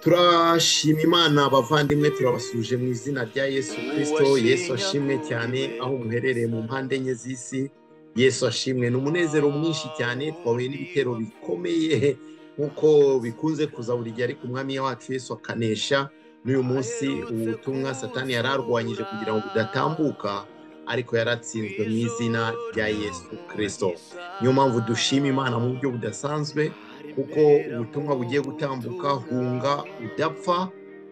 turashima imana abavandimwe turabasuje mu izina rya yesu kirisito yesu ashimwe cyane aho muherereye mu mpande enye z'isi yesu ashimwe ni umunezero mwinshi cyane twahuye n'ibitero bikomeye nk'uko bikunze kuza buri gihe ariko umwami wacu yesu akanesha n'uyu munsi ubutumwa satani yari arwanyije kugira ngo budatambuka ariko yaratsinzwe mu izina rya yesu kirisito niyo mpamvu dushima imana mu buryo budasanzwe kuko ubutumwa bugiye gutambuka hunga udapfa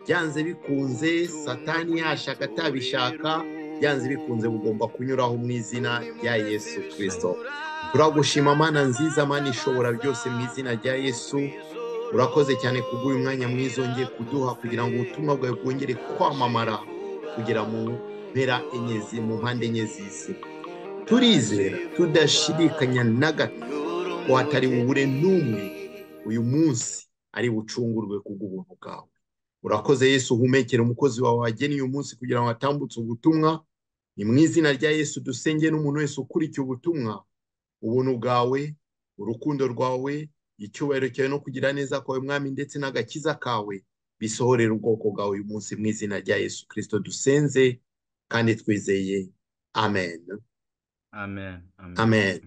byanze bikunze satani yashaka atabishaka byanze bikunze bugomba kunyuraho mu izina rya yesu kirisito turagushima mana nziza mana ishobora byose mu izina rya yesu urakoze cyane kubw'uyu mwanya mwiza wongeye kuduha kugira ngo ubutumwa bwawe bwongere kwamamara kugira mu mpera enye mu mpande enye z'isi turizera tudashidikanya na gato ko hatari bubure n'umwe uyu munsi ari bucungurwe kubw'ubuntu bwawe urakoze yesu uhumekere umukozi wawe wageneye uyu munsi kugira ngo atambutse ubutumwa ni mu izina rya yesu dusenge n'umuntu wese ukurikiye ubutumwa ubuntu bwawe urukundo rwawe icyubahiro cyawe no kugira neza kwawe mwami ndetse n'agakiza kawe bisohorera ubwoko bwawe uyu munsi mu izina rya yesu kirisito dusenze kandi twizeye amen amen amen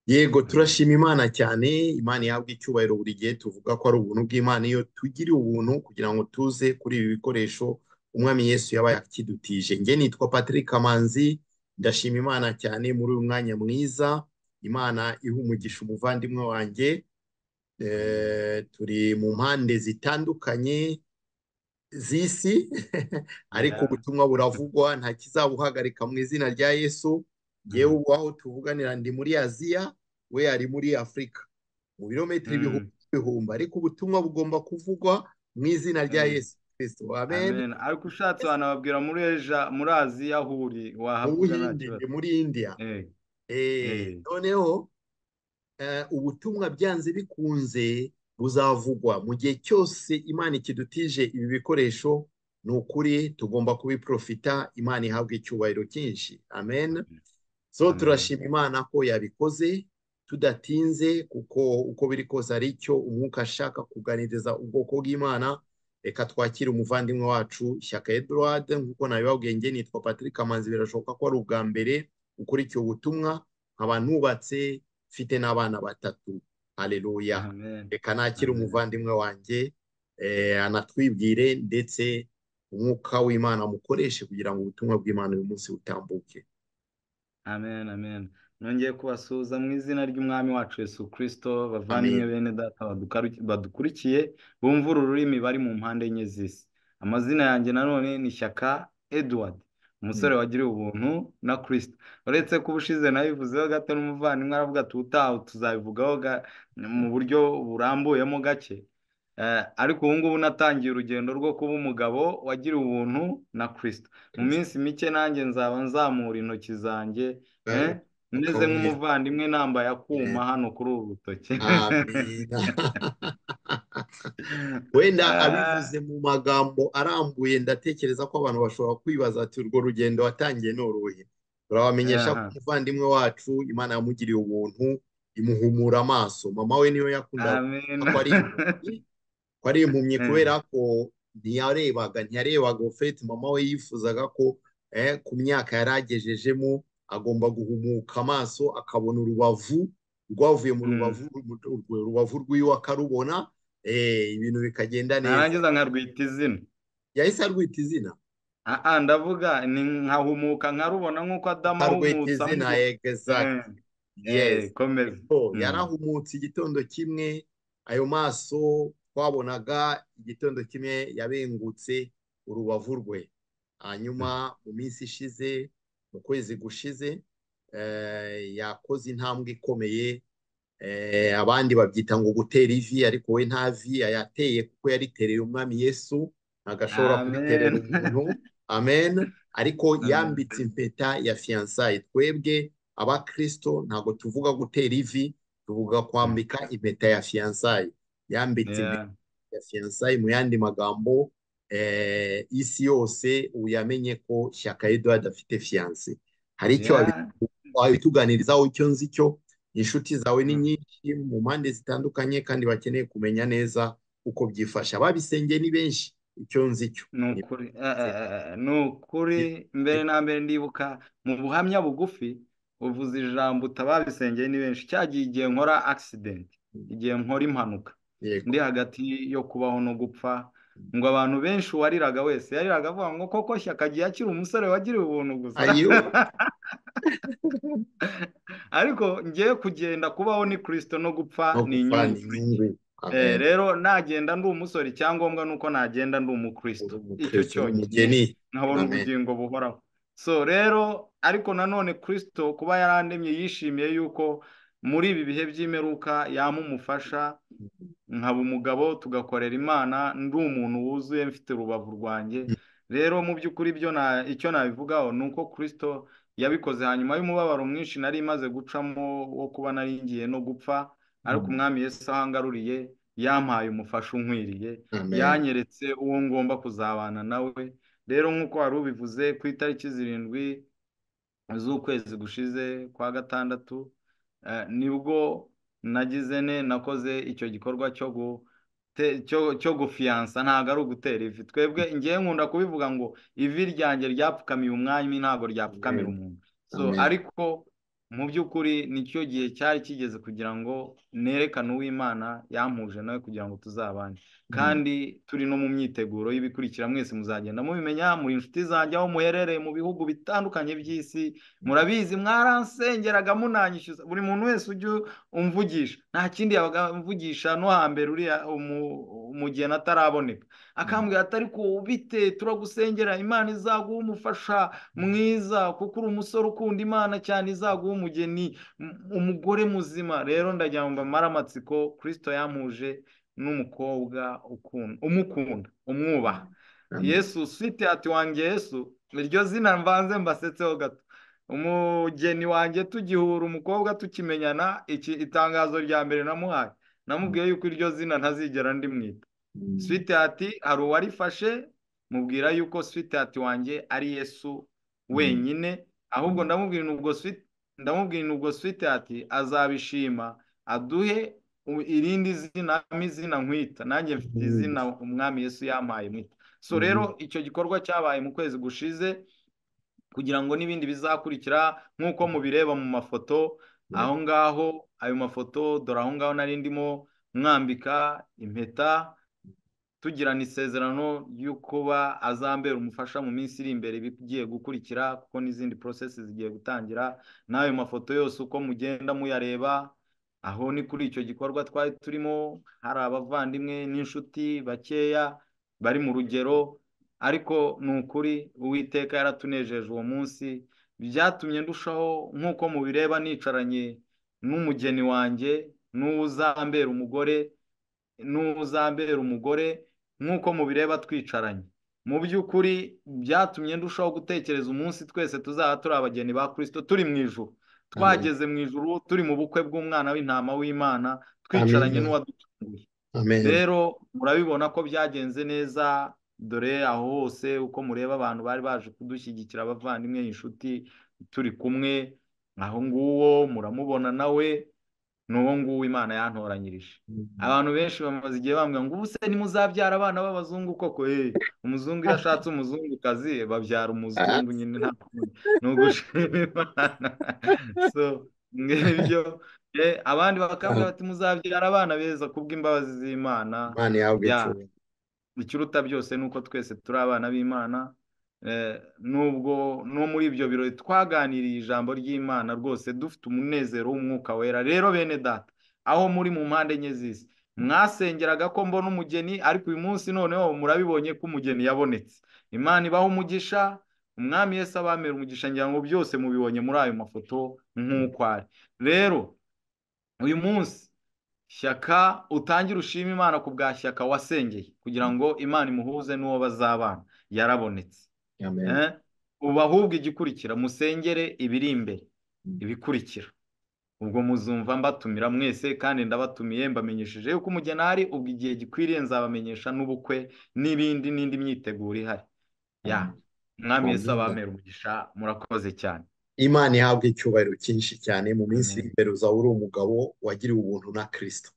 yego turashima imana cyane imana ihabwa icyubahiro buri gihe tuvuga ko ari ubuntu bw'imana iyo tugiriye ubuntu kugira ngo tuze kuri ibi bikoresho umwami yesu yabaye akidutije njye nitwa patrick kamanzi ndashima imana cyane muri uyu mwanya mwiza imana iha umugisha umuvandimwe wanjye turi mu mpande zitandukanye z'isi ariko ubutumwa buravugwa nta kizabuhagarika mu izina rya yesu yewe aho tuvuganira ndi muri aziya we ari muri afurika mu birometero ibihumbi n'ibihumbi ariko ubutumwa bugomba kuvugwa mu izina rya yesu kristo amen ariko ushatse wanababwira muri eja muri aziya aho uri wahavuga nta ubuhinde kibazo ndi muri indiya Eh, Eh, eh. noneho eh, ubutumwa byanze bikunze buzavugwa mu gihe cyose imana ikidutije ibi bikoresho ni ukuri tugomba kubiprofita imana ihabwa icyubahiro cyinshi amen so Amen. turashima imana ko yabikoze tudatinze kuko uko biri kose ari cyo umwuka ashaka kuganiriza ubwoko bw'imana reka twakire umuvandimwe wacu shyaka Edouard nk'uko nabibabwiye njye nitwa Patrick Kamanzi birashoboka ko ari ubwa mbere ukurikiye ubutumwa nkaba ntubatse mfite n'abana batatu haleluya amen reka nakire Amen. umuvandimwe wanjye eh, anatwibwire ndetse umwuka w'imana amukoreshe kugira ngo ubutumwa bw'imana uyu munsi butambuke amen amen nongeye kubasuhuza mu izina ry'umwami wacu yesu kirisito bavandimwe bene data badukaru- badukurikiye bumva uru rurimi bari mu mpande enye z'isi amazina yanjye nanone ni shyaka edward umusore wagiriwe ubuntu na kirisito uretse ko ubushize nabivuzeho gato n'umuvandimwe aravuga ati ubutaha tuzabivugaho ga- mu buryo burambuyemo gake Eh, ariko ubu ngubu natangiye urugendo rwo kuba umugabo wagiriwe ubuntu na kirisito mu minsi mike nanjye nzaba nzamura intoki zanjye eh, Amen. meze Amen. nk'umuvandimwe nambaye akuma hano kuri ubu rutoki Amina. wenda abivuze mu magambo arambuye ndatekereza ko abantu bashobora kwibaza ati urwo rugendo watangiye n'uruhe turabamenyesha ko umuvandimwe wacu imana yamugiriye ubuntu imuhumura amaso mama we niyo yakundaga amen kuvuga ko ari impumyi ko ari impumyi kubera ko ntiyarebaga ntiyarebaga ofeti mama we yifuzaga ko eh, ku myaka yari agejejemo agomba guhumuka amaso akabona urubavu rwavuye mu rubavu urwo rubavu rw'iwe akarubona eh, ibintu bikagenda neza narangiza nkarwita izina yahise arwita izina Ah, ah, ndavuga ni nkahumuka nkarubona nk'uko adamu akarwita ahumutse izina amubona exact yes Eh, komeza Oh, Mm. yarahumutse igitondo kimwe ayo maso twabonaga igitondo kimwe yabengutse urubavu rwe hanyuma mu minsi ishize mu kwezi gushize eh, yakoze intambwe ikomeye eh, abandi babyita ngo gutera ivi ariko we nta vi yateye kuko yaritereye umwami yesu ntabwo ashobora kuriterera amen umuntu amen ariko amen yambitse impeta ya fiyansaye twebwe abakristo ntabwo tuvuga gutera ivi tuvuga Mm. kwambika impeta ya fiyansaye yambitse impeta Yeah. ya fiyansaye mu yandi magambo eh, isi yose ubu yamenye ko shyaka eduard afite fiyanse hari icyo wabi- Yeah. wabituganirizaho icyo nzi cyo inshuti zawe ni Mm. nyinshi mu mpande zitandukanye kandi bakeneye kumenya neza uko byifashe ababisengeye ni benshi icyo nzi cyo ni ukuri ni ukuri mbere na mbere ndibuka mu buhamya bugufi uvuze ijambo utababisengeye ni benshi cyagiye igihe nkora akisidenti igihe nkora impanuka ndi hagati yo kubaho no gupfa ngo abantu benshi uwariraga wese yariraga avuga ngo koko shyaka agiye akiri umusore wagiriwe ubuntu gusa ariko ngiye kugenda kubaho ni kirisito no gupfa ni inyungu rero nagenda ndi umusore icyangombwa ni uko nagenda ndi umukirisito icyo cyonyine nkabona ubugingo buhoraho so rero ariko nanone kirisito kuba yarandemye yishimiye yuko muri ibi bihe by'imeruka yaba umufasha nkaba umugabo tugakorera imana ndi umuntu wuzuye mfite urubavu rwanjye rero mu by'ukuri icyo nabivugaho ni uko kirisito yabikoze hanyuma y'umubabaro mwinshi nari imaze gucamo wo kuba naringiye no gupfa ariko umwami Yesu aho angaruriye yampaye umufasha unkwiriye yanyeretse uwo ngomba kuzabana nawe rero nk'uko wari ubivuze ku itariki zirindwi z'ukwezi gushize kwa gatandatu nibwo nagize ne nakoze icyo gikorwa cyo gufiyansa ntabwo ari ugutera ivi twebwe ngewe nkunda kubivuga ngo ivi ryanjye ryapfukamiye umwanya ntabwo ryapfukamira umuntu ariko mu by'ukuri nicyo gihe cyari kigeze kugira ngo nerekane uw'imana yampuje nawe kugira ngo tuzabane kandi turi no mu myiteguro y'ibikurikira mwese muzagenda mubimenya muri inshuti zanjye aho muherereye mu bihugu bitandukanye by'isi murabizi mwaransengeraga munanyishyuza buri muntu wese ujya umvugisha nta kindi yabaga mvugisha no hambere uriya mu gihe nataraboneka akambwira atari kubite turagusengera imana izaguha umufasha mwiza kuko uri umusore ukunda imana cyane izaguha umugeni umugore muzima rero ndagira maramatsiko kirisito yampuje n'umukobwa umukunda umwubaha yesu swite ati wanjye yesu iryo zina mvanze mbasetseho gato umugeni wanjye tugihura umukobwa tukimenyana iki itangazo rya mbere namuhaye namubwiye yuko iryo zina ntazigera ndimwita swite ati hari uwarifashe mubwira yuko swite ati wanjye ari yesu wenyine ahubwo ndamubwira ubwo swite ndamubwira ubwo swite ati azabishima aduhe irindi zina izina nkwita nanjye mfite izina umwami yesu yampaye mwita so rero icyo gikorwa cyabaye mu kwezi gushize kugira ngo n'ibindi bizakurikira nk'uko mubireba mu mafoto aho ngaho ayo mafoto dore aho ngaho nari ndimo mwambika impeta tugirana isezerano ryo kuba azambera umufasha mu minsi iri imbere ibigiye gukurikira kuko n'izindi porosesi zigiye gutangira n'ayo mafoto yose uko mugenda muyareba aho ni kuri icyo gikorwa twari turimo hari abavandimwe n'inshuti bakeya bari mu rugero ariko ni ukuri uwiteka yaratunejeje uwo munsi byatumye ndushaho nk'uko mubireba nicaranye n'umugeni wanjye n'uwuzambera umugore n'uzambera umugore nk'uko mubireba twicaranye mu by'ukuri byatumye ndushaho gutekereza umunsi twese tuzaba turi abageni ba kirisito turi mu ijuru twageze mu ijuru turi mu bukwe bw'umwana w'intama w'imana twicaranye n'uwadutunguye rero murabibona ko byagenze neza dore aho hose uko mureba abantu bari baje kudushyigikira abavandimwe inshuti turi kumwe aho nguwo muramubona nawe n'uwo nguwo imana yantoranyirije abantu benshi bamaze igihe bambwira ngo ubu se nimuzabyara abana b'abazungu koko hehe umuzungu iyo ashatse umuzungukazi babyara umuzungu nyine nta kundi ni ugushima imana so ngibyo abandi bakambwira bati muzabyara abana beza kubw'imbabazi z'imana ikiruta byose ni uko twese turi abana b'imana nubwo no muri ibyo birori twaganiriye ijambo ry'imana rwose dufite umunezero w'umwuka wera rero bene data aho muri mu mpande enye z'isi mwasengeraga ko mbona umugeni ariko uyu munsi noneho murabibonye ko umugeni yabonetse imana ibaho umugisha umwami Yesu abamera umugisha ngira ngo byose mubibonye muri ayo mafoto nk'uko ari rero uyu munsi shyaka utangire ushima imana ku bwa shyaka wasengeye kugira ngo imana imuhuze n'uwo bazabana yarabonetse ubu ahubwo igikurikira musengere ibiri imbere ibikurikira ubwo muzumva mbatumira mwese kandi ndabatumiye mbamenyesheje yuko umugeni ari ubwo igihe gikwiriye nzabamenyesha n'ubukwe n'ibindi n'indi myiteguro ihari ya mwami Yesu abamera umugisha murakoze cyane imana ihabwa icyubahiro cyinshi cyane mu minsi iri imbere uzaba uri umugabo wagiriwe ubuntu na kirisito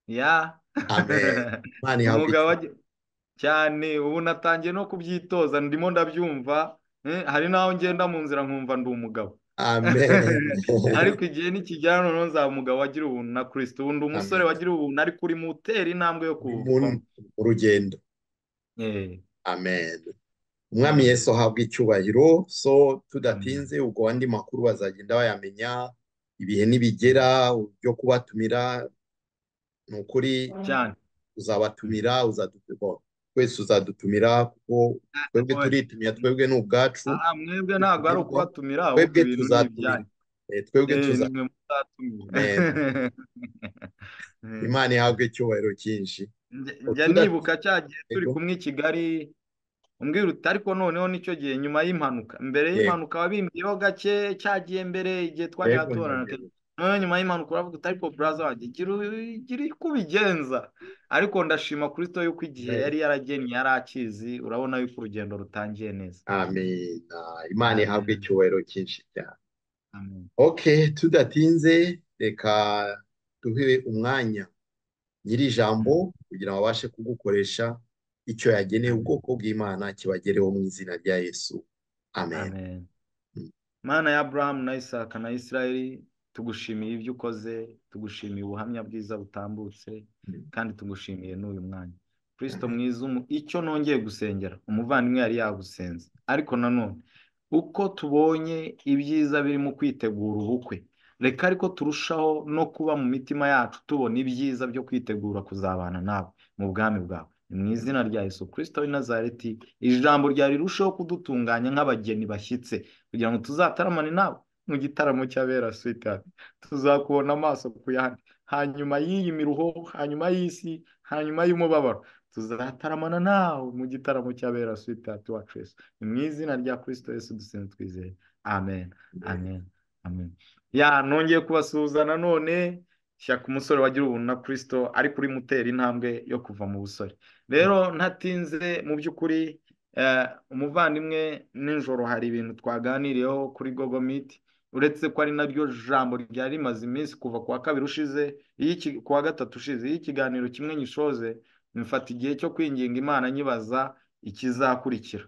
ya amen imana ihabwe umugabo agi- cyane ubu natangiye no kubyitoza ndimo ndabyumva eh, hari n'aho ngenda mu nzira nkumva ndi umugabo amen ariko igihe nikigera noneho nzaba umugabo wagira ubuntu na kirisito ubu ndi umusore Amen. wagira ubuntu ariko urimo utera intambwe yo Uri mu kuvamo urugendo Eh, amen umwami yesu ahabwa icyubahiro so tudatinze ubwo andi makuru bazagenda bayamenya ibihe nibigera byo kubatumira ni ukuri cyane uzabatumira uzadutumira twese uzadutumira kuko twebwe oya. turitumira twebwe ni ubwacu aha mwebwe ntabwo ari ukubatumira ahubwo twebwe ibintu ni tuzatumira ibyanyu Eh, twebwe Eh, ni tuza mwe muzatumira Amen. Eh. imana ihabwe icyubahiro cyinshi Njya- Utu njya da- nibuka cya gihe turi Yego. kumwe i Kigali umbwira uti ariko noneho nicyo gihe nyuma y'impanuka mbere Yego. y'impanuka wabimbiyeho gake cya gihe mbere igihe twajyaga Yego, turana yego. noneho nyuma y'impanuka uravuga uti ariko buraza wanjye gira u- gira uko ubigenza ariko ndashima Kristo yuko igihe Yego. yari yaragennye yari akizi urabona yuko urugendo rutangiye neza Amen. Ah, Imana ihabwe amen icyubahiro cyinshi cyane. amen Ok, tudatinze reka duhe umwanya nyiri ijambo Mm, kugira ngo abashe kugukoresha icyo yageneye amen ubwoko bw'Imana kibagereho mu izina rya Yesu. Amen. Amen. Mm. Mana ya Aburahamu na Isaka na Isirayeli tugushimiye ibyo ukoze tugushimiye ubuhamya bwiza butambutse Mm. kandi tugushimiye n'uyu mwanya Kristo Amen. mwiza umu- icyo nongeye gusengera umuvandimwe yari yagusenze ariko nanone uko tubonye ibyiza biri mu kwitegura ubukwe reka ariko turushaho no kuba mu mitima yacu tubona ibyiza byo kwitegura kuzabana nawe mu bwami bwawe ni mu izina rya Yesu Kristo w'i Nazareti ijambo ryari rirusheho kudutunganya nk'abageni bashyitse kugira ngo tuzataramane nawe mu gitaramo cy'abera switati tuzakubona amaso ku yandi hanyuma y'iyi miruho hanyuma y'isi hanyuma y'umubabaro tuzataramana nawe mu gitaramo cy'abera switati wacu Yesu ni mu izina rya Kristo Yesu dusenga twizeye amen amen amen ya nongeye kubasuhuza nanone shyaka umusore wagira ubuntu na Kristo ariko urimo utera intambwe yo kuva mu busore rero ntatinze mu by'ukuri Eh, umuvandimwe nijoro hari ibintu twaganiriyeho kuri gogo miti uretse ko ari naryo jambo ryari rimaze iminsi kuva ku wa kabiri ushize iyo iki- ku wa gatatu ushize iyo ikiganiro kimwe nyishoze mfata igihe cyo kwinginga imana nyibaza ikizakurikira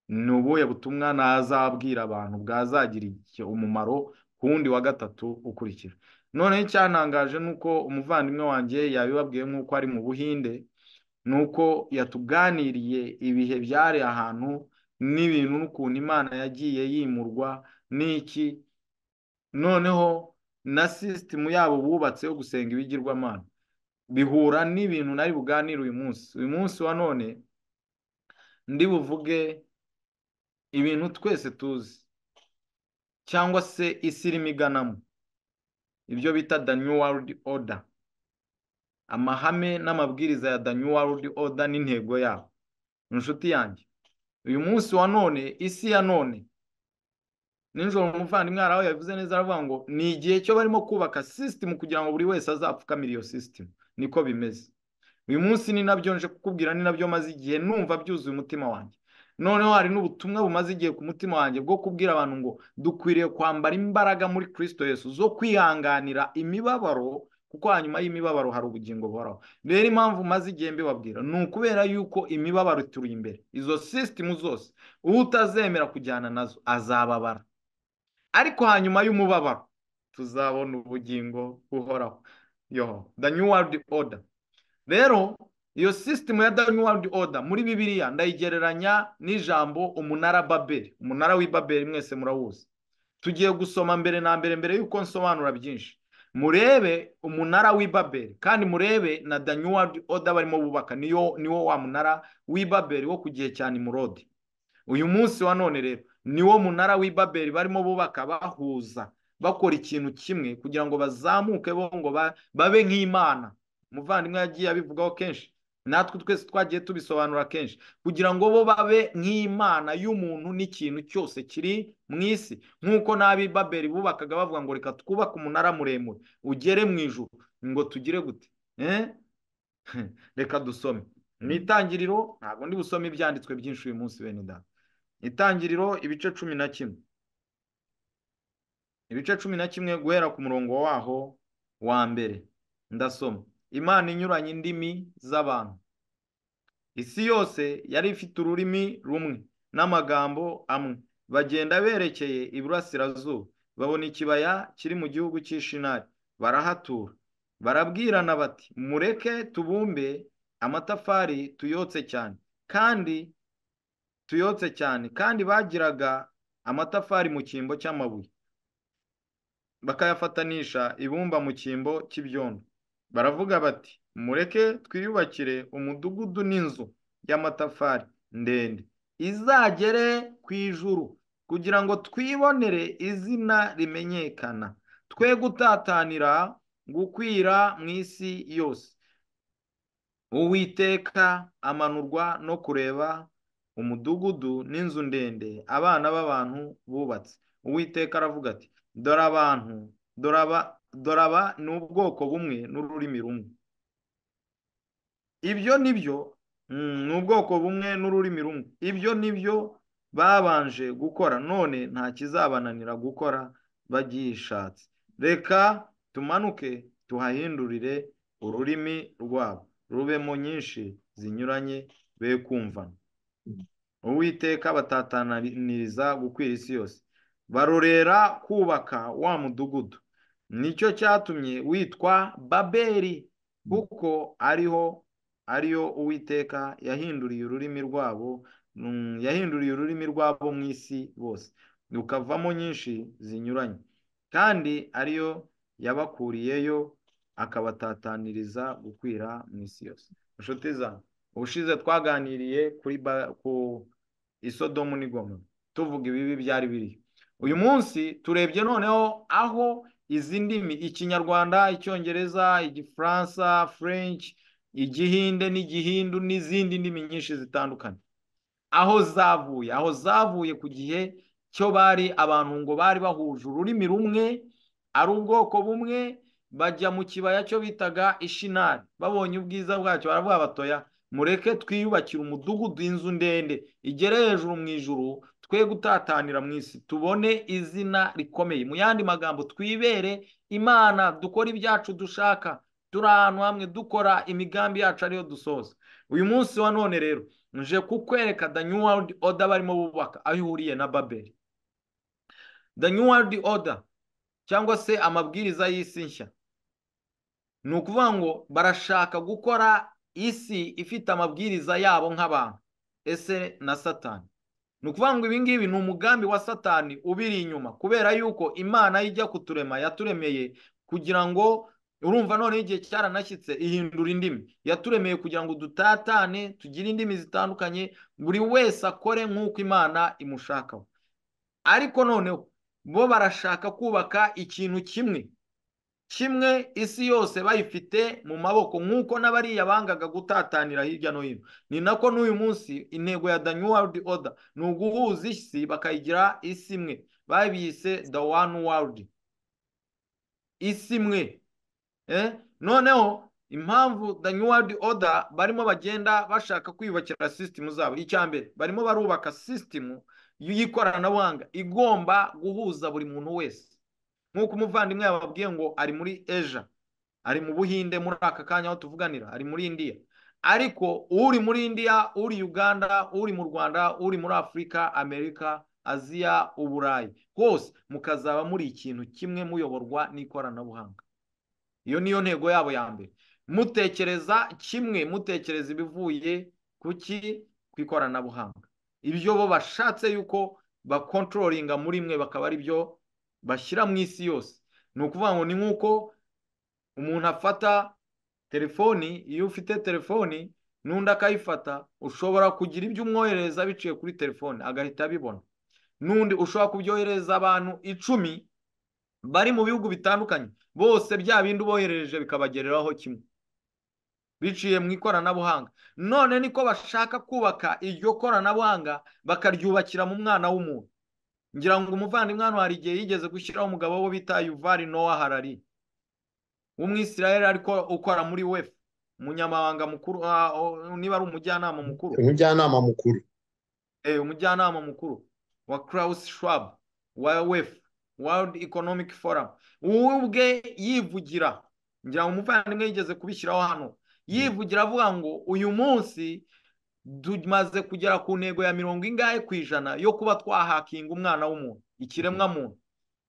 ni ubuhe butumwa nazabwira abantu bwazagira iki- umumaro ku wundi wa gatatu ukurikira noneho icyantangaje ni uko umuvandimwe wanjye yabibabwiye nk'uko ari mu buhinde ni uko yatuganiriye ibihe byari ahantu n'ibintu n'ukuntu imana yagiye yimurwa n'iki noneho na sisitemu yabo bubatse yo gusenga ibigirwamana bihura n'ibintu nari buganire uyu munsi uyu munsi wa none ndi buvuge ibintu twese tuzi cyangwa se isi irimo iganamo ibyo bita the new world order amahame n'amabwiriza ya the new world order n'intego yabo inshuti yanjye uyu munsi wa none isi ya none nijoro umuvandimwe hari aho yabivuze neza aravuga ngo ni igihe cyo barimo kubaka sisitemu kugira ngo buri wese azapfukamire iyo sisitemu niko bimeze uyu munsi ni nabyo nje kukubwira ni nabyo maze igihe numva byuzuye umutima wanjye noneho hari n'ubutumwa bumaze igihe ku mutima wanjye bwo kubwira abantu ngo dukwiriye kwambara imbaraga muri Kristo Yesu zo kwihanganira imibabaro kuko hanyuma y'imibabaro hari ubugingo buhoraho rero impamvu maze igihe mbibabwira ni ukubera yuko imibabaro ituri imbere izo sisitemu zose utazemera kujyana nazo azababara ariko hanyuma y'umubabaro tuzabona ubugingo buhoraho yo the new world order rero iyo sisitemu ya the new world order muri bibiliya ndayigereranya n'ijambo umunara babeli umunara w'i babeli mwese murawuzi tugiye gusoma mbere na mbere mbere y'uko nsobanura byinshi murebe umunara w'i babeli kandi murebe na the new world order barimo bubaka niyo niwo wa munara w'i babeli wo ku gihe cya nimurodi uyu munsi wa none rero niwo munara w'i babeli barimo bubaka bahuza bakora ikintu kimwe kugira ngo bazamuke bo ngo ba- babe nk'imana umuvandimwe yagiye abivugaho kenshi natwe twese twagiye tubisobanura kenshi kugira ngo bo babe nk'imana y'umuntu n'ikintu cyose kiri mu isi nk'uko n'ab'i babeli bubakaga bavuga ngo reka twubake umunara muremure ugere mu ijuru ngo tugire gute Eh? reka dusome mu itangiriro ntabwo ndi busome ibyanditswe byinshi uyu munsi bene data itangiriro ibice cumi na kimwe ibice cumi na kimwe guhera ku murongo waho wa mbere ndasoma imana inyuranye indimi z'abantu isi yose yari ifite ururimi rumwe n'amagambo amwe bagenda berekeye iburasirazuba babona ikibaya kiri mu gihugu cy'ishinari barahatura barabwirana bati mureke tubumbe amatafari tuyotse cyane kandi tuyotse cyane kandi bagiraga amatafari mu cyimbo cy'amabuye bakayafatanisha ibumba mu cyimbo cy'ibyondo baravuga bati mureke twiyubakire umudugudu n'inzu y'amatafari ndende izagere ku ijuru kugira ngo twibonere izina rimenyekana twe gutatanira gukwira mu isi yose uwiteka amanurwa no kureba umudugudu n'inzu ndende abana b'abantu bubatse uwiteka aravuga ati dore abantu dore aba ni ubwoko bumwe n'ururimi rumwe ibyo ni byo ni ubwoko bumwe n'ururimi rumwe ibyo ni byo babanje gukora none nta kizabananira gukora bagiyishatse reka tumanuke tuhahindurire ururimi rwabo rubemo nyinshi zinyuranye be kumvana uwiteka batataniriza gukwira isi yose barorera kubaka wa mudugudu nicyo cyatumye witwa baberi kuko ariho ariyo uwiteka yahinduriye ururimi rwabo yahinduriye ururimi rwabo mu isi bose rukavamo nyinshi zinyuranye kandi ariyo yabakuriyeyo akabatataniriza gukwira mu isi yose inshuti zanjye ubushize twaganiriye kuri ku isodomu n'igoma tuvuga ibibi byari biri uyu munsi turebye noneho aho izi ndimi ikinyarwanda icyongereza igifaransa french igihinde n'igihindu n'izindi ndimi nyinshi zitandukanye aho zavuye aho zavuye ku gihe cyo bari abantu ngo bari bahuje ururimi rumwe ari ubwoko bumwe bajya mu kibaya cyo bitaga ishinari babonye ubwiza bwacyo baravuga batoya mureke twiyubakire umudugudu inzu ndende igere hejuru mu ijuru twe gutatanira mu isi tubone izina rikomeye mu yandi magambo twibere imana dukore ibyacu dushaka turi ahantu hamwe dukora imigambi yacu ariyo dusoza uyu munsi wa none rero nje kukwereka the new world order barimo bubaka aho ihuriye na babeli the new world order cyangwa se amabwiriza y'isi nshya ni ukuvuga ngo barashaka gukora isi ifite amabwiriza yabo nk'abantu ese na satani ni ukuvuga ngo ibi ngibi ni umugambi wa satani ubiri inyuma kubera yuko imana ijya kuturema yaturemeye kugira ngo urumva noneho igihe cyaranashyitse ihindura indimi yaturemeye kugira ngo dutatane tugire indimi zitandukanye buri wese akore nk'uko imana imushakaho ariko noneho bo barashaka kubaka ikintu kimwe kimwe isi yose bayifite mu maboko nk'uko n'abariya bangaga gutatanira hirya no hino ni nako n'uyu munsi intego ya the new world order ni uguhuza isi bakayigira isi imwe babise the one world isi imwe noneho impamvu the new world order barimo bagenda bashaka kwiyubakira sisitemu zabo icya mbere barimo barubaka sisitemu y'ikoranabuhanga igomba guhuza buri muntu wese nk'uko umuvandimwe yababwiye ngo ari muri eja ari mu buhinde muri aka kanya aho tuvuganira ari muri indiya ariko uri muri indiya uri uganda uri mu rwanda uri muri afurika amerika aziya uburayi hose mukazaba muri ikintu kimwe muyoborwa n'ikoranabuhanga iyo niyo ntego yabo ya mbere mutekereza kimwe mutekereza ibivuye kuki ku ikoranabuhanga ibyo bo bashatse yuko bakontororinga muri mwe bakaba ari byo bashyira mu isi yose ni ukuvuga ngo ni nk'uko umuntu afata telefoni iyo ufite telefoni n'undi akayifata ushobora kugira ibyo umwohereza biciye kuri telefoni agahita abibona n'undi ushobora kubyohereza abantu icumi bari mu bihugu bitandukanye bose bya bindi uboherereje bikabagereraho kimwe biciye mu ikoranabuhanga none niko bashaka kubaka iryo koranabuhanga bakaryubakira mu mwana w'umuntu ngira ngo umuvandimwe hano hari igihe yigeze gushyiraho umugabo we bita yuvari nowa harari w'umwisirayeli ariko ukora muri wefu umunyamabanga mukuru niba ari umujyanama mukuru umujyanama mukuru umujyanama mukuru wa Klaus Schwab wa wefu world economic forum wowe ubwe yivugira ngira ngo umuvandimwe yigeze kubishyiraho hano yivugira avuga ngo uyu munsi tumaze kugera ku ntego ya mirongo ingahe ku ijana yo kuba twahakinga umwana w'umuntu ikiremwa muntu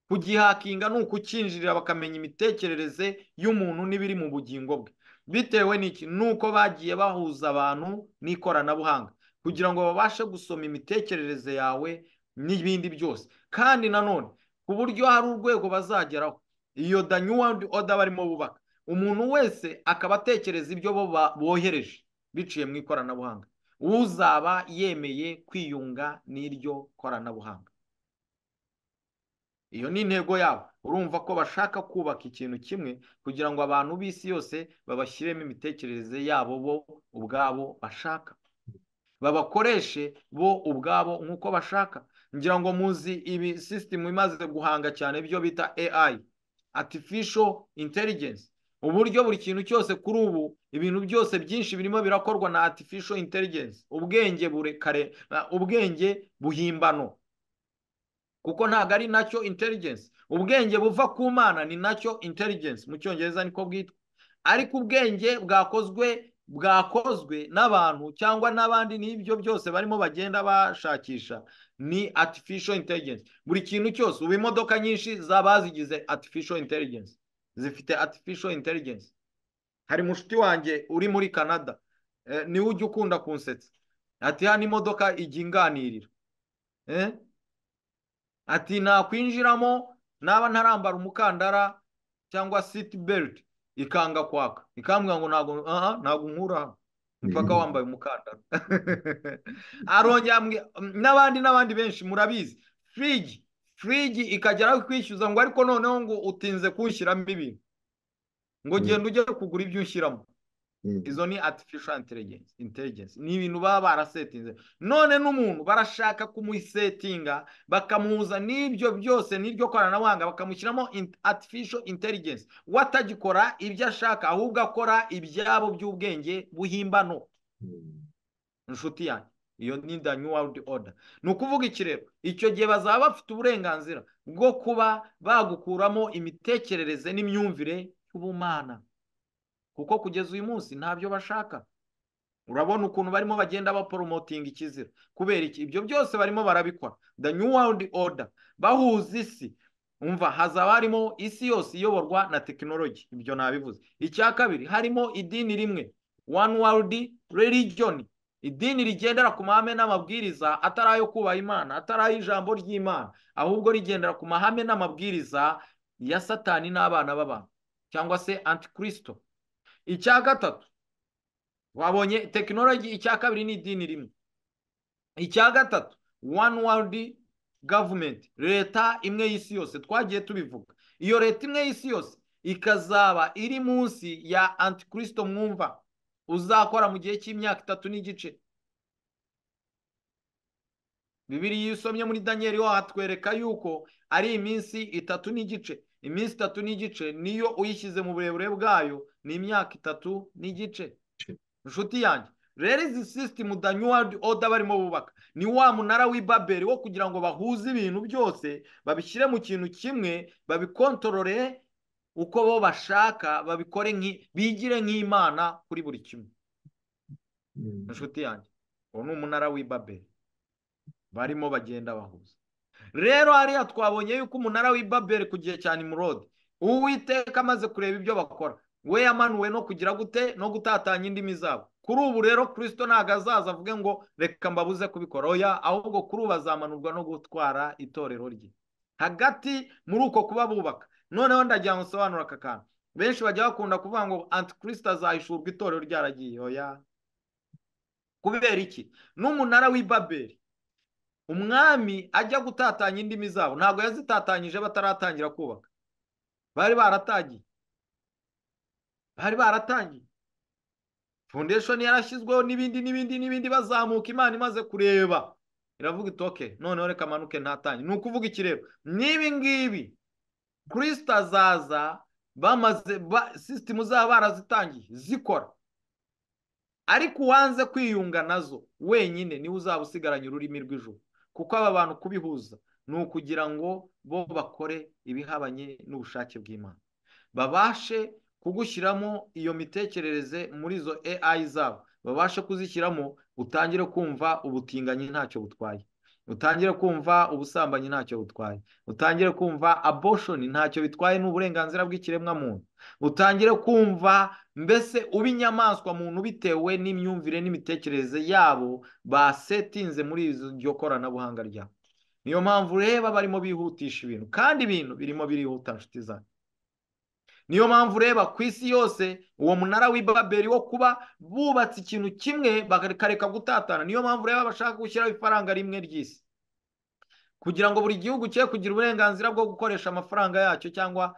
kugihakinga ni ukukinjirira bakamenya imitekerereze y'umuntu n'ibiri mu bugingo bwe bitewe n'iki nuko bagiye bahuza abantu n'ikoranabuhanga kugira ngo babashe gusoma imitekerereze yawe n'ibindi byose kandi nanone ku buryo hari urwego bazageraho iyo danyuwa oda barimo bubaka umuntu wese akaba atekereza ibyo bo bohereje biciye mu ikoranabuhanga uzaba yemeye kwiyunga n'iryo koranabuhanga iyo ni intego yabo urumva ko bashaka kubaka ikintu kimwe kugira ngo abantu b'isi yose babashyiremo imitekerereze yabo bo ubwabo bashaka babakoreshe bo ubwabo nk'uko bashaka ngira ngo muzi ibi sisitemu imaze guhanga cyane ibyo bita AI artificial intelligence uburyo buri kintu cyose kuri ubu ibintu byose byinshi birimo birakorwa na artificial intelligence ubwenge burekare ubwenge buhimbano kuko ntabwo ari nacyo intelligence ubwenge buva ku mana ni nacyo intelligence mu cyongereza niko bwitwa ariko ubwenge bwakozwe bwakozwe n'abantu cyangwa n'abandi n'ibyo byose barimo bagenda bashakisha ni artificial intelligence buri kintu cyose ubu imodoka nyinshi zaba zigize artificial intelligence zifite artificial intelligence hari mushuti wanjye uri muri canada niwe ujya ukunda kunsetsa ati hano imodoka ijya inganirira ati nakwinjiramo naba ntarambara umukandara cyangwa seat belt ikanga kwaka ikambwira ngo ntabwo aha ntabwo nkura mpaka wambaye umukandara arongera n'abandi n'abandi benshi murabizi firigi firigi ikagera aho ikwishyuza ngo ariko noneho ngo utinze kunshyiramo ibintu ngo genda ujye kugura ibyo unshyiramo izo ni artificial intelligence ni ibintu baba barasetinze none n'umuntu barashaka kumusetinga bakamuhuza n'ibyo byose n'iryo koranabuhanga bakamushyiramo artificial intelligence we atagikora ibyo ashaka ahubwo akora ibyabo by'ubwenge buhimbano inshuti yanjye iyo ni the new world order ni ukuvuga ikirero icyo gihe bazaba bafite uburenganzira bwo kuba bagukuramo imitekerereze n'imyumvire y'ubumana kuko kugeza uyu munsi ntabyo bashaka urabona ukuntu barimo bagenda baporomotinga ikizira kubera iki ibyo byose barimo barabikora the new world order bahuza isi umva hazaba harimo isi yose iyoborwa na tekinoloji ibyo nabivuze icya kabiri harimo idini rimwe one world religion idini rigendera ku mahame n'amabwiriza atari ayo kubaha imana atari ay'ijambo ry'imana ahubwo rigendera ku mahame n'amabwiriza ya satani n'abana b'abantu cyangwa se antikirisito icya gatatu wabonye tekinoloji icya kabiri ni idini rimwe icya gatatu one world gavumenti leta imwe y'isi yose twagiye tubivuga iyo leta imwe y'isi yose ikazaba iri munsi ya antikirisito mwumva uzakora mu gihe cy'imyaka itatu n'igice bibiri iyo usomye muri daniel hatwereka yuko ari iminsi itatu n'igice iminsi itatu n'igice niyo uyishyize mu burebure bwayo ni imyaka itatu n'igice inshuti yanjye rero izi sisitemu da new world order barimo bubaka ni wa munara w'ibaberi wo kugira ngo bahuze ibintu byose babishyire mu kintu kimwe babikontorore uko bo bashaka babikore bigire nk'imana kuri buri kimwe inshuti yanjye uwo ni umunara w'ibaberi barimo bagenda bahuza rero hariya twabonye yuko umunara w'ibaberi ku gihe cya nimurode uwiteka amaze kureba ibyo bakora we yamanuwe no kugira gute no gutatanya indimi zabo kuri ubu rero kirisito ntabwo azaza avuge ngo reka mbabuze kubikora oya ahubwo kuri ubu azamanurwa no gutwara itorero rye hagati muri uko kuba bubaka noneho ndagira ngo nsobanure aka kantu benshi bajya bakunda kuvuga ngo antikirisito azahishurwa itorero ryaragiye oya kubera iki n'umunara w'ibaberi umwami ajya gutatanya indimi zabo ntabwo yazitatanyije bataratangira kubaka bari baratagiye bari baratangiye foundation yarashyizweho n'ibindi n'ibindi n'ibindi bazamuka imana imaze kureba iravuga itoke noneho reka amanuke ntatange ni ukuvuga iki rero n'ibi ngibi kirisita azaza bamaze sisitemu zaba barazitangiye zikora ariko uwanze kwiyunga nazo wenyine niwe uzaba usigaranye ururimi rw'ijuru kuko aba bantu kubihuza ni ukugira ngo bo bakore ibihabanye n'ubushake bw'imana babashe kugushyiramo iyo mitekerereze muri izo AI zabo babashe kuzishyiramo utangire kumva ubutinganyi ntacyo butwaye utangire kumva ubusambanyi ntacyo butwaye utangire kumva aboshoni ntacyo bitwaye ni uburenganzira bw'ikiremwamuntu utangire kumva mbese uba inyamaswa muntu bitewe n'imyumvire n'imitekerereze yabo basetinze muri iryo koranabuhanga ryabo niyo mpamvu ureba barimo bihutisha ibintu kandi ibintu birimo birihuta inshuti zanjye niyo mpamvu ureba ku isi yose uwo munara w'ibaberi wo kuba bubatse ikintu kimwe bakareka gutatana niyo mpamvu ureba bashaka gushyiraho ifaranga rimwe ry'isi kugira ngo buri gihugu cye kugira uburenganzira bwo gukoresha amafaranga yacyo cyangwa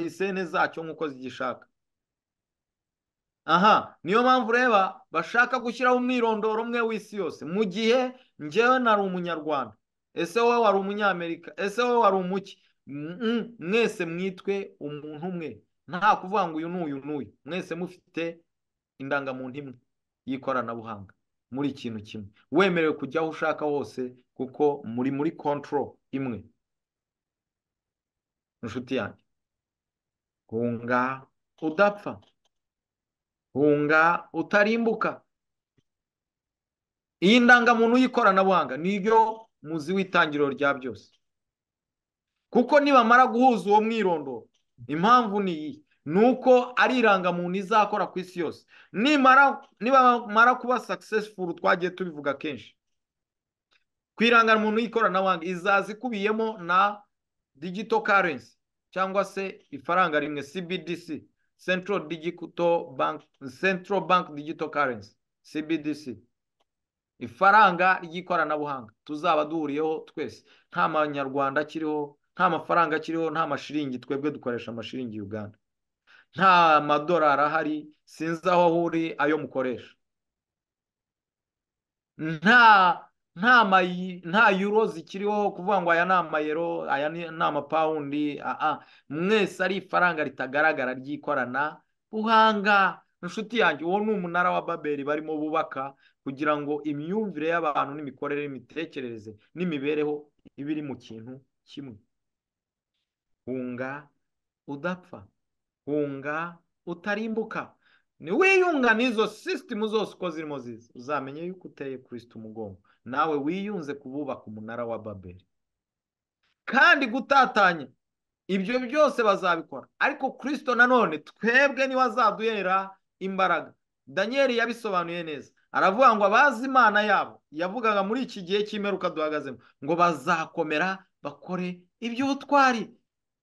isene zacyo nk'uko zigishaka aha niyo mpamvu ureba bashaka gushyiraho umwirondoro umwe w'isi yose mu gihe ngewe nari umunyarwanda ese wowe wari umunyamerika ese wowe wari umuki mwese mwitwe umuntu umwe nta kuvuga ngo uyu n'uyu n'uyu mwese mufite indangamuntu imwe y'ikoranabuhanga muri ikintu kimwe wemerewe kujya aho ushaka hose kuko muri muri kontoro imwe inshuti yanjye hunga udapfa hunga utarimbuka iyi ndangamuntu y'ikoranabuhanga niryo muzi w'itangiriro rya byose kuko nibamara guhuza uwo mwirondoro impamvu ni iyi ni uko ari irangamuntu izakora ku isi yose nibamara kuba sakisesifuru twagiye tubivuga kenshi ku irangamuntu y'ikoranabuhanga izaza ikubiyemo na digito karensi cyangwa se ifaranga rimwe cbdc Central Digital Bank Central Bank Digital Currency CBDC ifaranga ry'ikoranabuhanga tuzaba duhuriyeho twese nta manyarwanda akiriho nta mafaranga akiriho nta mashiringi twebwe dukoresha amashiringi Uganda nta madolari ahari sinzi aho ahuri ayo mukoresha nta nta nta yuro zikiriho kuvuga ngo aya ni amayero aya ni amapawundi mwese ari ifaranga ritagaragara ry'ikorana buhanga inshuti yanjye uwo ni umunara wa baberi barimo bubaka kugira ngo imyumvire y'abantu n'imikorere n'imitekerereze n'imibereho iba iri mu kintu kimwe hunga udapfa hunga utarimbuka niwiyunga n'izo sisitemu zose uko zirimo ziza uzamenye yuko uteye kirisita umugongo nawe wiyunze kububaka umunara wa baberi kandi gutatanya ibyo byose bazabikora ariko kirisito nanone twebwe niwe azaduhera imbaraga daniyeli yabisobanuye neza aravuga ngo abazi imana yabo yavugaga muri iki gihe cy'imperuka duhagazemo ngo bazakomera bakore iby'ubutwari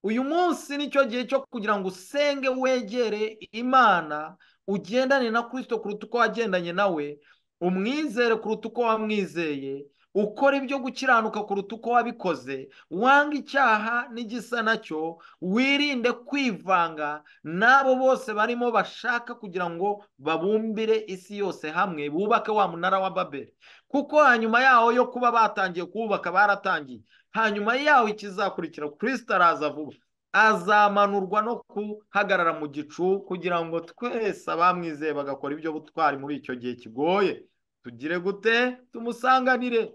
uyu munsi nicyo gihe cyo kugira ngo usenge wegere imana ugendane na kirisito kuruta uko wagendanye nawe umwizere kuruta uko wamwizeye ukora ibyo gukiranuka kuruta uko wabikoze wanga icyaha n'igisa nacyo wirinde kwivanga n'abo bose barimo bashaka kugira ngo babumbire isi yose hamwe bubake wa munara wa babeli kuko hanyuma yaho yo kuba batangiye kuwubaka baratangiye hanyuma yaho ikizakurikira kirisita araza vuba azamanurwa no guhagarara mu gicu kugira ngo twese abamwizeye bagakora ibyo butwari muri icyo gihe kigoye tugire gute tumusanganire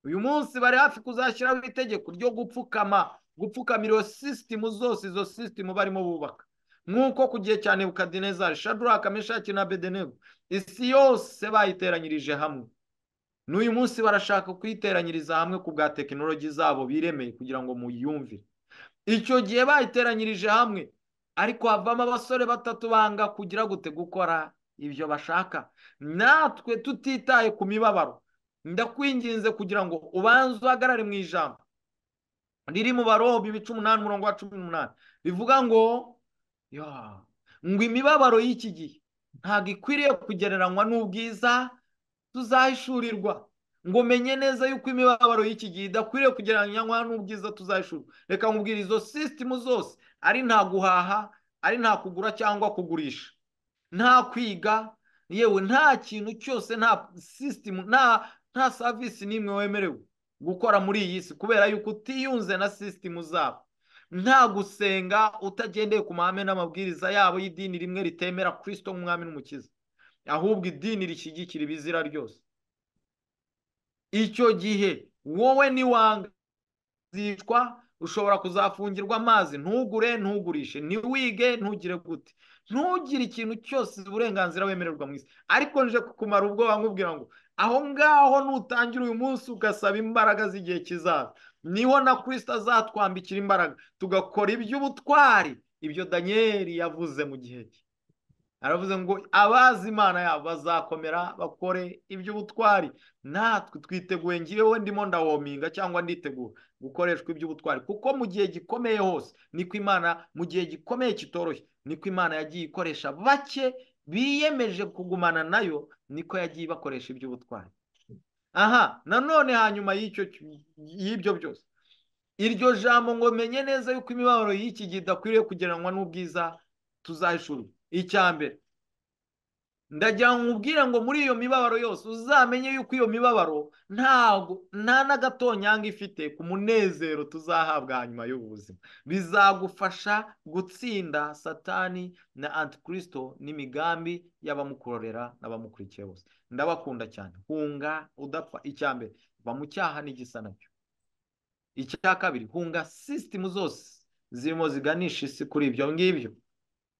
uyu munsi bari hafi kuzashyiraho itegeko ryo gupfukama gupfukamira iyo sisitemu zose izo sisitemu barimo bubaka nk'uko ku gihe cya nebukadinezari shaduraka meshaki na bedenego isi yose bayiteranyirije hamwe n'uyu munsi barashaka kuyiteranyiriza hamwe ku bwa tekinoloji zabo biremeye kugira ngo muyumvire icyo gihe bayiteranyirije hamwe ariko havamo abasore batatu banga kugira gute gukora ibyo bashaka natwe tutitaye ku mibabaro ndakwinginze kugira ngo ubanze uhagarare mu ijambo riri mu barobi ibice umunani umurongo wa cumi n'umunani rivuga ngo ngo imibabaro y'iki gihe ntabwo ikwiriye kugereranywa n'ubwiza tuzahishurirwa ngo menye neza yuko imibabaro y'iki gihe idakwiriye kugereranywa n'ubwiza tuzahishura reka nkubwira izo sisitemu zose ari nta guhaha ari nta kugura cyangwa kugurisha nta kwiga yewe nta kintu cyose nta sisitemu nta savisi n'imwe wemerewe gukora muri iyi si kubera yuko utiyunze na sisitemu zabo nta gusenga utagendeye ku mahame n'amabwiriza yabo y'idini rimwe ritemera kirisito nk'umwami n'umukiza ahubwo idini rishyigikira ibizira ryose icyo gihe wowe niwanga zicwa ushobora kuzafungirwa amazi ntugure ntugurishe ntiwige ntugire gute ntugire ikintu cyose uburenganzira wemererwa mu isi ariko nje kukumara ubwoba nkubwira ngo aho ngaho nutangira uyu munsi ugasaba imbaraga z'igihe kizaza niho na kirisita azatwambikira imbaraga tugakora iby'ubutwari ibyo daniyeli yavuze mu gihe cye aravuze ngo abazi imana yabo bazakomera bakore iby'ubutwari natwe twiteguye ngewe ndimo ndawominga cyangwa nditegura gukoreshwa iby'ubutwari kuko mu gihe gikomeye hose niko imana mu gihe gikomeye kitoroshye niko imana yagiye ikoresha bake biyemeje kugumana nayo niko yagiye ibakoresha iby'ubutwari aha nanone hanyuma y'ibyo byose iryo jambo ngo menye neza yuko imibabaro y'iki gihe idakwiriye kugereranywa n'ubwiza tuzahishurira icya mbere ndagira ngo nkubwire ngo muri iyo mibabaro yose uzamenye yuko iyo mibabaro ntabwo nta n'agatonyanga ifite ku munezero tuzahabwa hanyuma y'ubu buzima bizagufasha gutsinda satani na antikirisito n'imigambi y'abamukorera n'abamukurikiye bose ndabakunda cyane hunga udapfa icya mbere va mu cyaha n'igisa nabyo icya kabiri hunga sisitemu zose zirimo ziganisha isi kuri ibyo ngibyo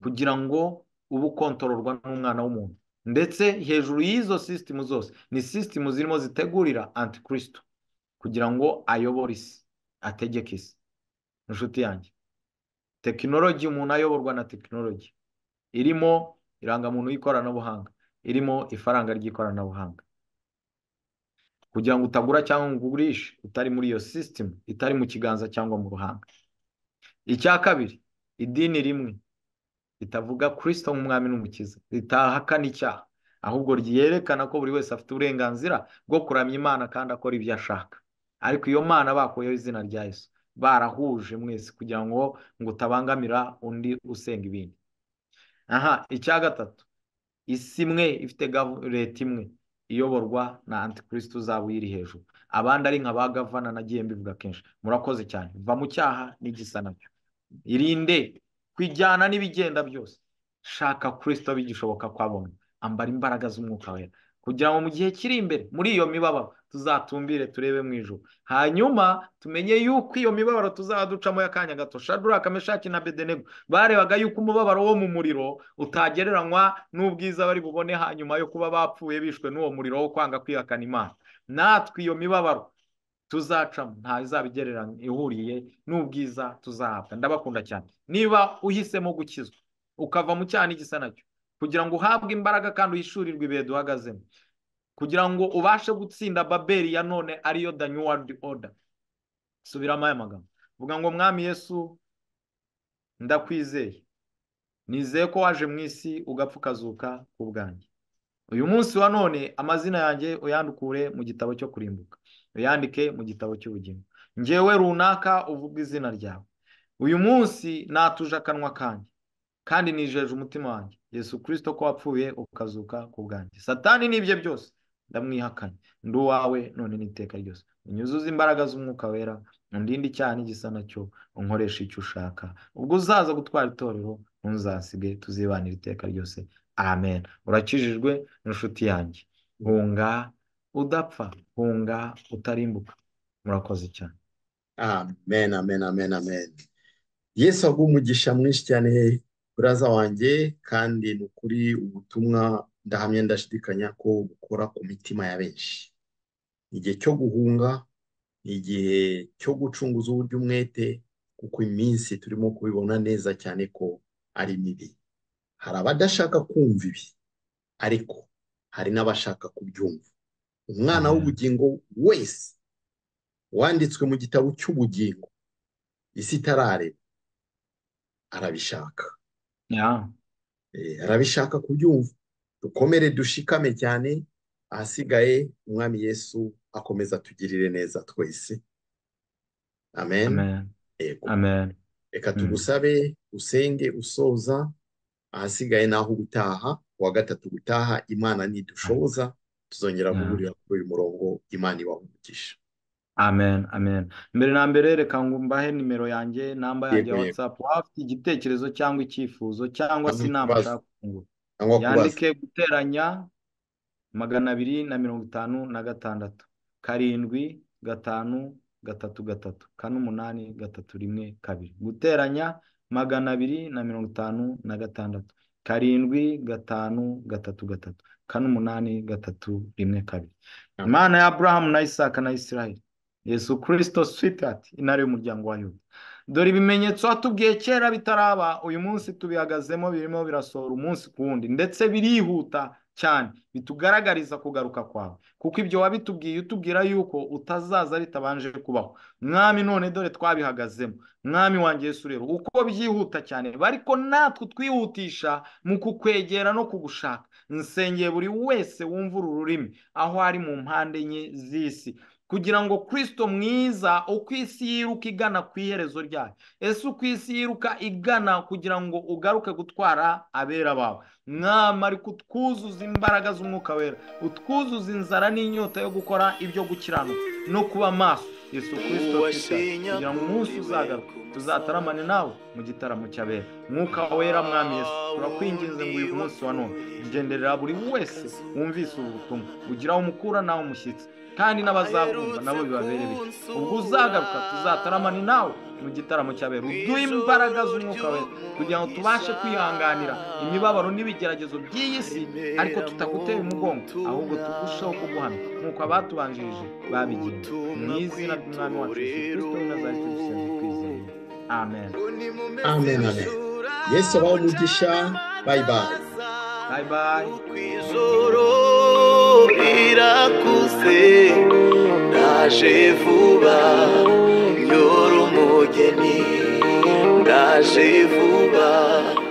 kugira ngo ube ukontororwa n'umwana w'umuntu ndetse hejuru y'izo sisitemu zose ni sisitemu zirimo zitegurira antikirisito kugira ngo ayobore isi ategeke isi inshuti yanjye tekinologi umuntu ayoborwa na tekinologi irimo irangamuntu y'ikoranabuhanga irimo ifaranga ry'ikoranabuhanga kugira ngo utagura cyangwa ngo ugurishe utari muri iyo sisitemu itari mu kiganza cyangwa mu ruhanga icya kabiri idini rimwe ritavuga kirisito nk'umwami n'umukiza ritahakana icyaha ahubwo ryerekana ko buri wese afite uburenganzira bwo kuramya imana kandi akora ibyo ashaka ariko iyo mana bakuyeho izina rya Yesu barahuje mwese kugira ngo ngo utabangamira undi usenga ibindi aha icya gatatu isi imwe ifite leta imwe iyoborwa na antikirisito uzaba uyiri hejuru abandi ari nka ba gavana nagiye mbivuga kenshi murakoze cyane va mu cyaha n'igisa nabyo irinde kwijyana n'ibigenda byose shaka kirisito bigishoboka kwabona ambara imbaraga z'umwuka wera kugira ngo mu gihe kiri imbere muri iyo mibabaro tuzatumbire turebe mu ijoro hanyuma tumenye yuko iyo mibabaro tuzaba ducamo y'akanya gato shaduraka meshaki na bedenego barebaga yuko umubabaro wo mu muriro utagereranywa n'ubwiza bari bubone hanyuma yo kuba bapfuye bishwe n'uwo muriro wo kwanga kwihakana imana natwe iyo mibabaro tuzacamo ntazabigereranya ihuriye n'ubwiza tuzahabwa ndabakunda cyane niba uhisemo gukizwa ukava mu cyaha n'igisa nacyo kugira ngo uhabwe imbaraga kandi uhishurirwe ibihe duhagazemo kugira ngo ubashe gutsinda babeli ya none ariyo the new world order subiramo aya magambo vuga ngo mwami yesu ndakwizeye nizeye ko waje mu isi ugapfa ukazuka ku bwanjye uyu munsi wa none amazina yanjye uyandukure mu gitabo cyo kurimbuka uyandike mu gitabo cy'ubugingo ngewe runaka uvuga izina ryawe uyu munsi natuje akanwa kanjye kandi nijeje umutima wanjye yesu kirisito ko wapfuye ukazuka ku bwanjye satani n'ibye byose ndamwihakanye ndi uwawe none n'iteka ryose unyuzuze imbaraga z'umwuka wera undinde icyaha n'igisa nacyo unkoresha icyo ushaka ubwo uzaza gutwara itorero ntuzasige tuzibanira iteka ryose amen urakijijwe n'inshuti yanjye hunga udapfa hunga utarimbuka murakoze cyane amen amen amen amen yesu aguha umugisha mwinshi cyane buraza wanjye kandi ni ukuri ubutumwa ndahamya ndashidikanya ko bukora ku mitima ya benshi ni igihe cyo guhunga ni igihe cyo gucunguza uburyo umwete kuko iminsi turimo kubibona neza cyane ko ari mibi hari abadashaka kumva ibi ariko hari n'abashaka kubyumva umwana w'ubugingo wese wanditswe mu gitabo cy'ubugingo isi itarareba arabishaka arabishaka kubyumva dukomere dushikame cyane ahasigaye umwami yesu akomeza atugirire neza twese amen reka tugusabe usenge usoza ahasigaye naho gutaha uwa gatatu gutaha imana nidushoboza tuzongera guhurira kuri uyu murongo imana umugisha amen amen mbere na mbere reka ngo mbahe nimero yanjye namba yanjye ya watsapu waba ufite igitekerezo cyangwa icyifuzo cyangwa se inama ushaka kungura yandike guteranya magana abiri na mirongo itanu na gatandatu karindwi gatanu gatatu gatatu kane umunani gatatu rimwe kabiri guteranya magana abiri na mirongo itanu na gatandatu karindwi gatanu gatatu gatatu kane umunani gatatu rimwe kabiri imana ya burahamu na isaka na isiraheli yesu kirisito switati intare y'umuryango wa yuda dore ibimenyetso watubwiye kera bitaraba uyu munsi tubihagazemo birimo birasohora umunsi ku wundi ndetse birihuta cyane bitugaragariza kugaruka kwawe kuko ibyo wabitubwiye utubwira yuko utazaza bitabanje kubaho mwami none dore twabihagazemo mwami wanjye yesu rero uko byihuta cyane ariko natwe twihutisha mu kukwegera no kugushaka nsengeye buri wese wumva uru rurimi aho ari mu mpande enye z'isi kugira ngo kirisito mwiza uko isi yiruka igana ku iherezo ryayo ese uko isi yiruka igana kugira ngo ugaruke gutwara abera bawe mwama ariko utwuzuza imbaraga z'umwuka wera utwuzuza inzara n'inyota yo gukora ibyo gukiranuka no kuba maso yesu kirisito kugira ngo umunsi uzagaruka tuzataramane nawe mu gitaramo cy'abera mwuka wera mwami yesu turakwinginze ngo uyu munsi wa none ugenderera buri wese wumvise ubu butumwa ugira aho umukura nawe umushyitsi kandi n'abazakumva nabo bibabereye ubwo uzagaruka tuzataramane nawe mu gitaramo cy'abera uduhe imbaraga z'umwuka we kugira ngo tubashe kwihanganira imibabaro n'ibigeragezo by'iyi si ariko tutagutera umugongo ahubwo turusheho kuguhamya nk'uko abatubanjirije babigiye mu izina ry'umwami wacu yesu kirisito na za kirisito twizeye amen amen amen yesu abaho umugisha bayi bayi bayi bayi irakuze ndaje vuba nyora umugeni ndaje vuba